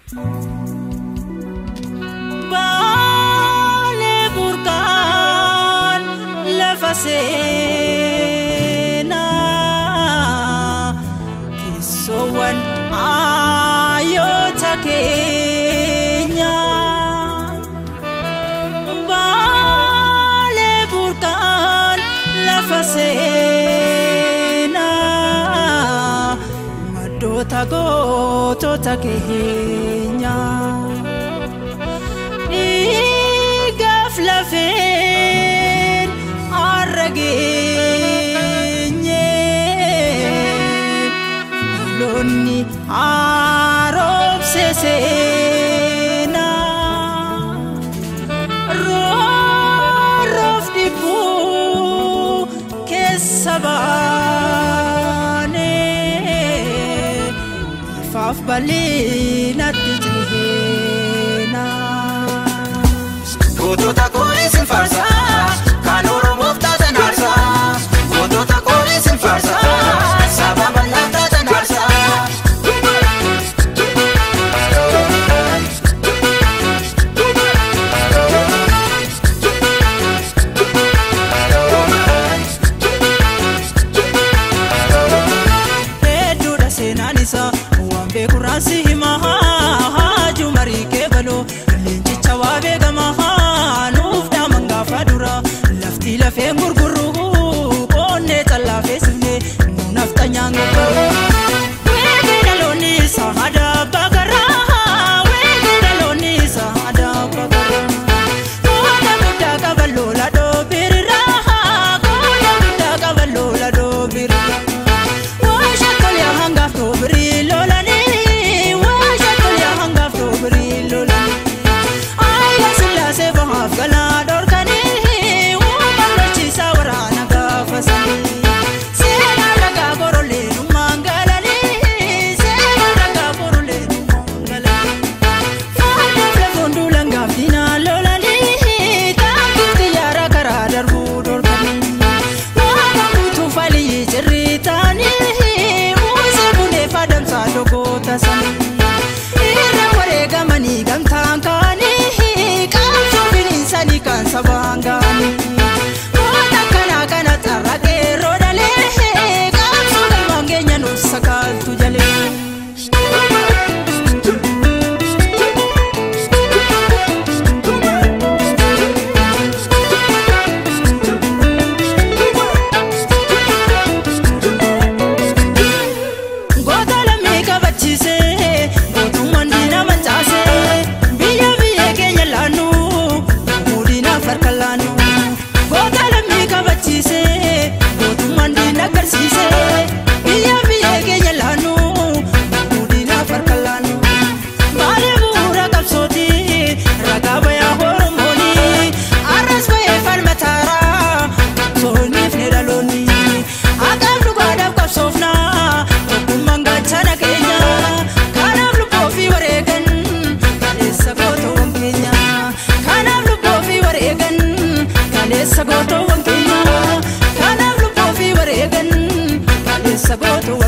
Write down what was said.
Baalee burqaan lafa seenaa keessoowwan ayoota keenya. Baalee burqaan lafa seenaa maddoota gootota keenya. Dhiigaaf lafeen har'a geenye dhaloonni haaromse seenaa roorroof dhibbuu keessa baanee ifaaf bal'inatti ciheenaa. Gootota koonis hin faarsa kan Oromoof taatan aarsa. Gootota koonis hin faarsa saba bal'aaf taatan aarsa. hedduudha seenaan isaa waan beeku raansi himaa haaju marii keebaloo leenjicha waa beekamaa nuuf daaman gaafa dura lafti lafeen gurgurru qoonnee callaa feesifne nu nafta nyaangu weegee dhaloonni isaa aadaa abbaa garaa weegee dhaloonni isaa aadaa abbaa garaa Kooda guddaa qaban loola dhoobirraa kooda guddaa qaban loola dhoobirraa. Waasha tolyaa hangaaf dhoobirii lolanii waasha tolyaa hangaaf dhoobirii lolanii. Aayila sillaasee bahaaf galaa dhorkanii uumaan lolchiisaa waraana gaafasanii. Seenaa ragaa boroleenummaan galanii seenaa ragaa boroleenummaan galanii. Faanaaf lafoon duulan gaaffinaa lolanii taa'uuf xiyyaara karaa darbuu dorganii. Waaqa guutuu falii cirrii ta'anii uwwisee buneef adamsaa dogoota sanii. Irra wareegamanii gamtaan kaanii qaamsoo bininsanii kan sabaan ga'anii. Goota akkanaa kana xarra qeerroo dhalee qaamsoo galmaan keenya nuuf sakaaltu jalee. Goota lammii kabachiisee gootummaan diina mancaasee biyya biyya keenya laannu muudinaaf harka laannu. Goota lammii kabachiisee gootummaan diina agarsiisee biyya biyya keenya laannu muudinaaf harka laannu. Baalee bu'uura qabsooti ragaa bayaa Oromooni arras bahee falmataaraa sooniif ni dhaloonni. Haqaaf dhugaadhaaf qabsoofnaa tokkummaan gaachana keenya kanaaf lubboo fi wareegan kaleessa gootoowwan keenya kanaaf lubboo fi wareegan kaleessa gootoowwan keenya kanaaf lubboo fi wareegan kaleessa gootoowwan